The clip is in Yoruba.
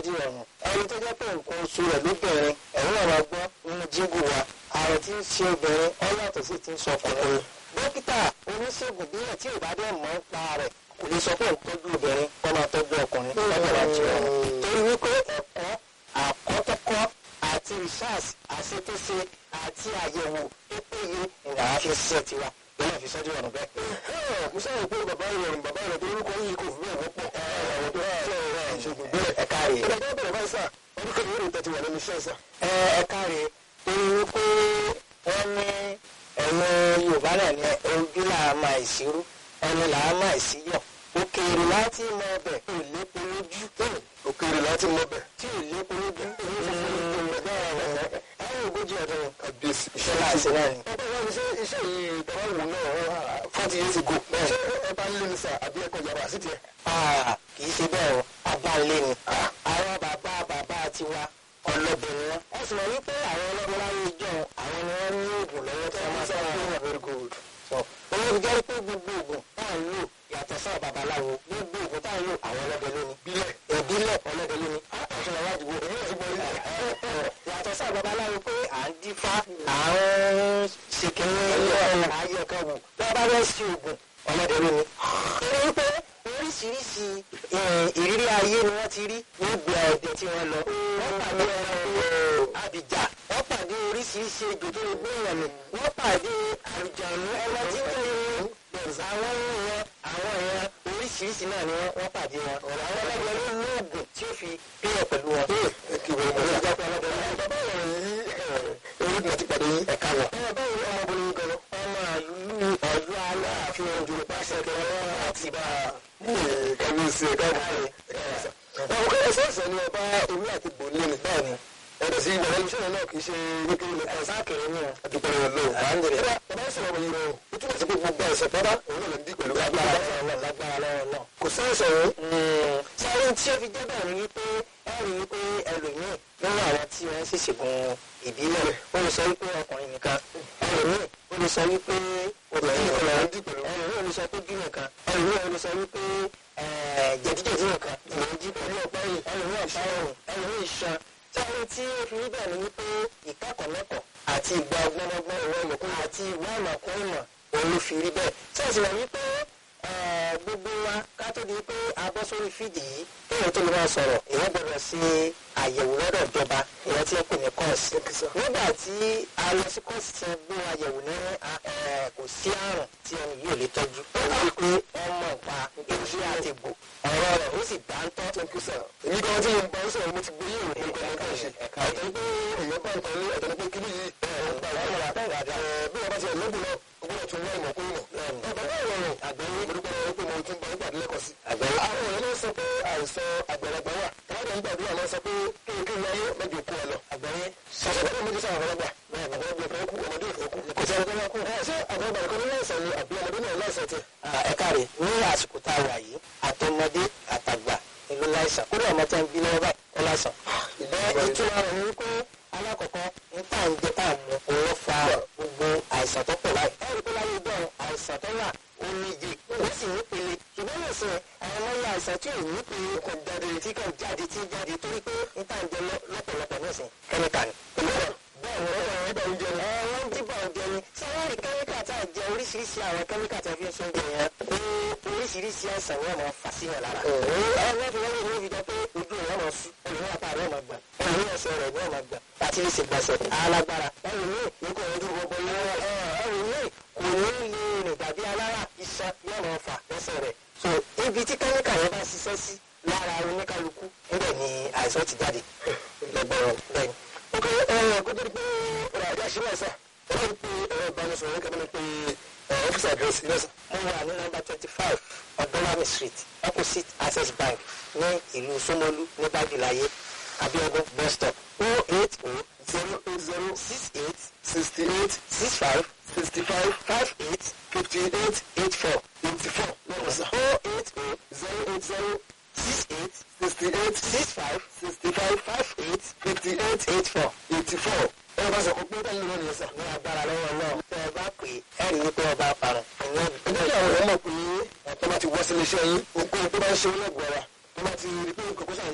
di ọ̀run ẹni tó jẹ́ pé nǹkan oṣù rẹ̀ lóbìnrin ẹ̀rọ ọ̀rọ̀ gbọ́ nínú jíngù wa àrùn tí ń ṣe obìnrin ọ yàtọ̀ sí ti ń sọ ọkùnrin dókítà oníṣègùn bílẹ̀ tí ò bá dẹ̀ mọ̀ ń pa rẹ̀ kò lè sọ pé òun tọ́jú obìnrin kọ́ máa tọ́jú ọkùnrin lọ́jọ́ ìwájú ọ̀run torí wípé ẹ̀kọ́ àkọ́tọ́kọ́ àti research àṣetúnṣe àti àyẹ̀wò tó péye ìlànà fi ṣiṣẹ́ tiwa lọ́nà fi sọ́jú ọ̀run bẹ́ẹ̀. mo sábà pé bàbá ìrọ̀rùn bàbá ìrọ̀rùn tó orúkọ yìí kò fi bẹ́ẹ̀ wọ́pọ̀ àwọn tó ṣe ọ̀rọ̀ ìṣègùn bẹ́ẹ̀. ẹ káre. ìdájọ́ bẹ̀rẹ̀ báyìí sà ọdún kan ìwé ìtẹ̀tì wà lẹ́nu iṣẹ́ sà. ẹ ẹ káre torí wípé wọ́n ní ẹ̀rọ yorùbá náà ní ojú làá máa ìṣirú ẹnu làá máa ìṣíyọ̀ òkèèrè láti mọ ọbẹ̀ kò lépo lójú òkèèrè láti mọ bẹ̀. tí ò lépo lójú ẹ̀rọ ogójì ọdún kàbíyèsí iṣẹ́ láti náà ni. ọba wa ni ṣé iṣẹ́ yìí tọ́wọ́ wò náà forty years ago ṣé ẹ bá ń lé ní sà àbí ẹ̀kọ́ yàrá sí tiẹ̀. Ah, kì í ṣe bẹ́ẹ̀ o abáńlé ni àwọn bàbá bàbá tiwa ọlọ́bẹ ni wọ́n. ẹ sì mọ̀ wípé àwọn ọlọ́bẹ láyé ìjọ àwọn ni wọ́n ní oògùn lọ́wọ́ tí wọ́n máa sábà ń lò very good. sọ owó fi jẹ́ pé gbogbo oògùn tá à ń lò yàtọ̀ sáà babaláwo gbogbo oògùn tá à ń lò àwọn ọlọ́bẹ ló ní. bílẹ̀ ìbílẹ̀ ọlọ́bẹ ló ní. àtúnṣe àwọn àdúgbò èyí ò sì gbọ́ ilé. yàtọ̀ sáà babaláwo pé à ń dífá à ń ṣèkínní ayẹ̀kẹ́ wò bá bá fẹ́ sí oògùn ọlọ́dẹ ló ní. torí wípé oríṣiríṣi ìrírí ayé ni wọ́n ti rí nígbà ọdẹ tí wọ́n lọ. wọ́n pàdé ẹranko àbíjà wọ́n pàdé oríṣiríṣi ejò tó gbé wọn ni wọ́n pàdé àlùjànnú ẹran tí ń tẹ̀lé wọn. àwọn ìran àwọn ìran oríṣiríṣi náà ni wọ́n wọ́n pàdé wọn. àwọn ọlọ́dẹ ló lóògùn tí ó fi pínyẹ̀ pẹ̀lú wọn. kí wọ́n mọ̀ sí ìjápẹ́ ọlọ́dẹ ní bàbá ìrọ̀rùn yìí orí mi ti pàdé yín ẹ̀ka lọ. ẹ báwo ni ọmọbìnrin gan ọmọ ìlú ọ̀yọ́ aláàfin òjò pàṣẹ kẹrẹ àti bá kábíyèsí ẹ̀ka rẹ̀ àwọn kọ́lá sọ́ọ̀sẹ̀ ni ọba orí àti bòlí ni báà ni ẹ̀rọ sí ìgbà ẹni sọ̀rọ̀ náà kì í ṣe wípé ní ká sáàkiri ní àdúgbò rẹ̀ lọ́wọ́. àndìrẹ́ bàbá sọ̀rọ̀ wọ̀nyí rẹ̀ ó túmọ̀ sí pé gbogbo ẹ̀sẹ̀ tọ́ba òun náà lè dí pẹ̀lú lágbára lọ́wọ́ náà lágbára lọ́wọ́ náà. kò sẹ́ẹ̀sẹ̀ wọn. sáré tí ó fi jẹ́ bẹ́ẹ̀ ni wípé ẹ rí i pé ẹlòmíì lọ́wọ́ àwọn tí wọ́n sì ṣègùn ìbílẹ̀ ó lè sọ wípé ọkùnrin nìkan ẹlòmíì ó lè sọ wípé obìnrin nìkan lọ́wọ́ dí pẹ̀lú. ẹlòmíì ó lè sọ pé bí nìkan ẹlòmíì ó lè sọ wípé jẹ̀díjẹ̀dí nìkan ìwọ̀n jí pẹ̀lú ọ̀pá yìí ẹlòmíì ọ̀pá ọ̀rùn ẹlòmíì iṣan sáré tí ó fi rí bẹ́ẹ̀ ni wípé ìkẹ́kọ̀ọ́ àti ìgbà ọgbọ́nọgbọ́n ìwọ ìmọ̀kún àti ìwà ìmọ̀kún ìmọ̀ òun ló fi rí bẹ́ẹ̀ tí a sì wà wípé gbogbo wa ká tó di pé a bọ́ sórí fídì yìí kéèyàn tó lè máa sọ̀rọ̀ èèyàn gbọ́dọ̀ ṣe àyẹ̀wò lọ́dọ̀ ìjọba èèyàn tí ń pè ní kọ́ọ̀sì. nígbà tí a lọ sí kọ́ọ̀sì tí wọ́n gbé wa yẹ̀wò ní kò sí àrùn tí ẹni yìí ò lè tọ́jú. ó wí pé ọmọ pa iṣẹ́ àti gbò ọ̀rọ̀ rẹ̀ ó sì dáńtọ́. èmi kan tí mo bá ń sọ̀rọ̀ mo ti gbé yìí òun kan kan ṣe. àtẹ̀lé pé èèyàn bá nǹkan ní àtẹ̀lé pé kíní yìí ọ̀gbà wàhálà bí wọ́n bá ti ẹ̀ lóògùn náà ọgbọ́n tún wá ìmọ̀ kún ìmọ̀. bàbá ìrọ̀rùn àgbẹ̀wò orúkọ rẹ̀ pé mo tún bá nígbà lẹ́kọ̀ọ́ sí. àgbẹ̀wò àwọn èèyàn ló sọ pé àìsàn àgbàlagbà wà káwọn ń gbàdúrà lọ sọ pé kéèké wáyé mẹ́jọ kú ẹ lọ. àgbẹ̀wò sọ̀rọ̀ bẹ́ẹ̀ mo ti sọ àwọn ọlọ́gbà àgbàlagbà ìfẹ́ kú ọmọdé ìfẹ́ kú. kò sí ẹni tó máa kú. ṣé àgbàlagbà nìkan ní láìsàn ni àbí ọmọdé náà láìsàn tiẹ̀. ẹ káre ní àsìkò tá a wà yìí àtọmọdé àtàgbà ìlú láìsàn kódà ọmọ tí wọn bí lọ́wọ́ báyìí ó láìsàn. ìbẹ́ ìtura rẹ̀ ní pé alákọ̀ọ́kọ́ ní tá à ń jẹ tá à ń mu òun ló fa gbogbo àìsàn tó pọ̀ láì. ẹ rí i pé láyé ìjọ àìsàn tó wà ó ní iye ó sì ní pele ṣùgbọ́n lè sìn àwọn ọmọ ilé àìsàn tí ò ní pele kò jáde tí kò jáde tí jáde torí pé ní tá à ń jẹ lọ́pọ̀lọpọ̀ ní ìsìn kẹ́míkà ni. bẹ́ẹ̀ ni wọ́n bá ń jẹ ẹ wọ́n ń dìbò ọ̀jẹ ni sáwárì kẹ́míkà tá à jẹ oríṣiríṣi àwọn kẹ́míkà tá a fi ń sún jẹ yẹn ní oríṣiríṣi àìsàn ni wọ́n máa fà síyàn lára. ẹ wọ́n fi wọ́n lè fi jọ pé ojú rẹ̀ máa sú olùwọ́n apá rẹ̀ máa gbà olùwọ́n ẹsẹ̀ rẹ̀ ni wọ́n máa gbà àti ní ìṣègbàsẹ̀ alágbára ẹlòmíì ní kò ojú gbogbo yẹn ẹlòmíì kò ní lè rìn dàbí alára iṣan yóò máa fà lẹ́sẹ̀ rẹ̀ so ibi tí kẹ́míkà yẹn bá ṣiṣẹ́ sí lára oníkálukú níbẹ̀ ni àìsàn ti jáde lọ́gbọ̀rọ̀ bẹ́ẹ̀ ni. ok ẹ kó tó di pé ọ̀rọ̀ àdé àṣírí ẹ̀sà ọ̀rọ̀ pé ẹ̀rọ ìbánisọ̀rọ̀ kẹ́mi ni pé ọ́fíìsì àdírẹ́sì lẹ́sà. mo wà ní nọ́mbà twenty five ọ̀dọ́lámì street opposite access bank ní ìlú Ṣómólú ní bájúláyé Abíọ́dún bus stop o eight o zero eight zero six eight sixty eight six five sixty five five eight fifty eight eight four eighty four lọ́wọ́ sá. o eight o zero eight zero six eight sixty eight six five sixty five five eight fifty eight eight four. eighty four. ẹ bá sọ pé bẹ́ẹ̀ ni wọ́n ní ẹ sá. ní agbára lọ́wọ́ náà tẹ́ ẹ bá pè é ẹ̀rí wípé ọba parun ìyẹn ẹ jẹ́ kí àwọn èèyàn mọ̀ pé tó bá ti wá sílé iṣẹ́ yín ohunkóhun tó bá ń ṣe wọ́n lẹ́gbọ̀ọ́ wa tó bá ti rí pé nǹkan kó sàn